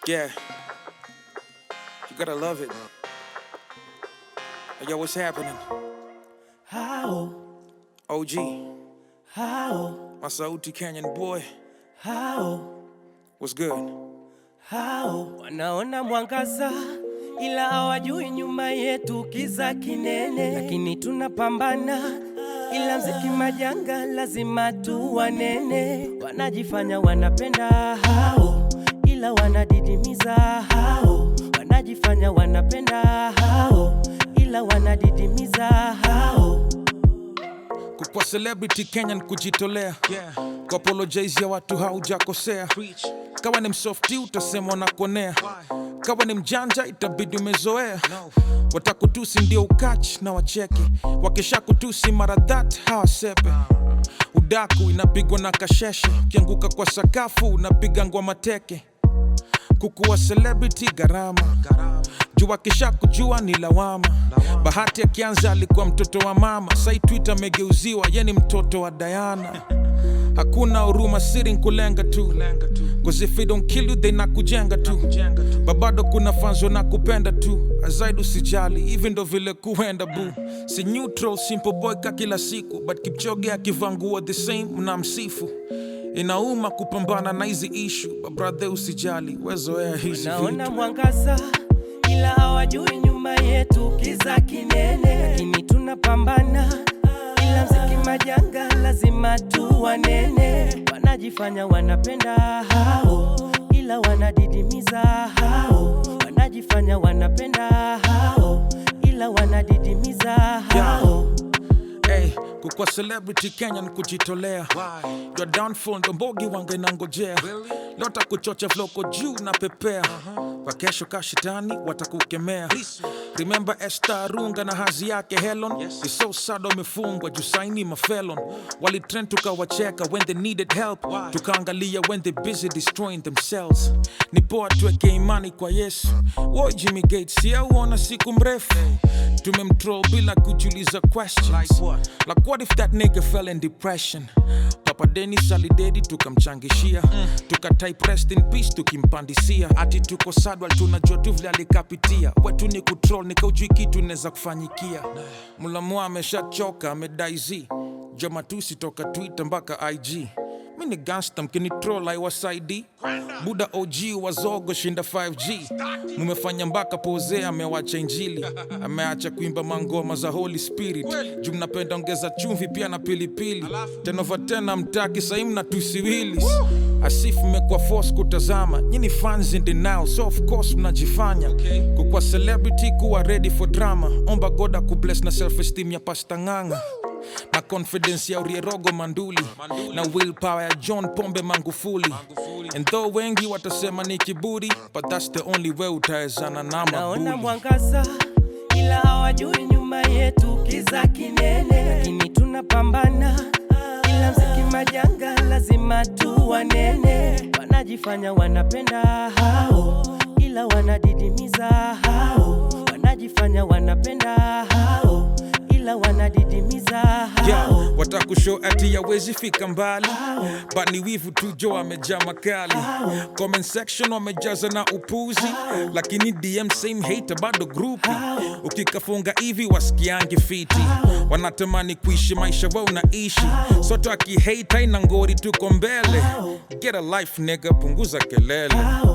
Yeah. You gotta love it. Hey, yo, what's happening? How, OG, how, Masauti Canyon boy. how, What's good? how wanaona mwangaza ila hawajui nyuma yetu kiza kinene, lakini tunapambana ila mziki majanga lazima tu wanene. Wanajifanya wanapenda hao, ila wanadidimiza hao. Wanajifanya wanapenda hao, ila wanadidimiza hao. Kukwa celebrity Kenyan kujitolea. Yeah. Kuapologize ya watu haujakosea. Kawa ni msofti utasema unakonea. Kawa ni mjanja itabidi umezoea. Watakutusi ndio ukach na wacheke. Wakisha kutusi mara that hawasepe. Udaku inapigwa na kasheshe. Ukianguka kwa sakafu unapiga ngwa mateke. Kukuwa celebrity gharama jua kisha kujua ni lawama. Bahati akianza alikuwa mtoto wa mama, sai Twitter amegeuziwa ye ni mtoto wa Diana. Hakuna huruma, siri nkulenga tu, cause if they don't kill you they nakujenga tu. Babado kuna fanzo na kupenda tu, azaidi usijali, hivi ndo vile kuenda bu. Si neutral, simple boy ka kila siku, but Kipchoge akivaa nguo the same mnamsifu. Inauma kupambana na hizi issue, but brother usijali, wezoea hizi Naona vitu. mwangaza ila hawajui nyuma yetu kiza kinene, lakini tunapambana ila mziki majanga lazima tu wanene. Wanajifanya wanapenda hao, ila wanadidimiza hao. Wanajifanya wanapenda hao, ila wanadidimiza hao. Hey, kukwa celebrity Kenya ni kujitolea. Your downfall ndo mbogi wange nangojea. Leo takuchocha vloko juu na pepea. Kwa kesho kashitani watakukemea. Remember Esther Arunga na hazi yake Helen. It's so sad wamefungwa juu saini mafelon. Walitrend tukawacheka when they needed help. Tukaangalia when they busy destroying themselves. Ni poa tuweke imani kwa Yesu. Woi Jimmy Gates, ya uona siku mrefu. Tumemtroll bila kujiuliza questions. Like what if that nigga fell in depression? Papa Dennis alidedi tukamchangishia tuka type rest in peace tukimpandisia ati tuko sadwal tunajua tu vile alikapitia wetu ni kutroll nikaujui kitu inaweza kufanyikia mulamua ameshachoka amedaizi jamatusi toka twitter mpaka ig mi ni gangsta mkini troll aiwasaidi buda og wazogo shinda 5g mumefanya mpaka pose amewacha injili ameacha kuimba mangoma za holy spirit juu mnapenda ongeza chumvi pia na pilipili tenova tena mtaki sahii mna tusiwili asif mmekuwa force kutazama nyini fans in denial so of course mnajifanya kukwa celebrity kuwa ready for drama omba goda kubless na self esteem ya pasta ng'anga na confidence ya urierogo manduli na willpower ya john pombe mangufuli and though wengi watasema ni kiburi but that's the only way utawezana na Naona mabuli mwangaza ila hawajui nyuma yetu kiza kinene, lakini tunapambana ila mziki majanga lazima tu wanene. Wanajifanya wanapenda hao, ila wanadidimiza hao. Wanajifanya wanapenda hao, ila wanadidimiza hao. yeah, watakushow ati yawezi fika mbali but ni wivu tu jo amejaa makali comment section wamejaza na upuzi lakini dm same hater bado grupi ukikafunga hivi wasikiangi fiti wanatamani kuishi maisha wa unaishi soto akihate haina ngori tuko mbele get a life nigga punguza kelele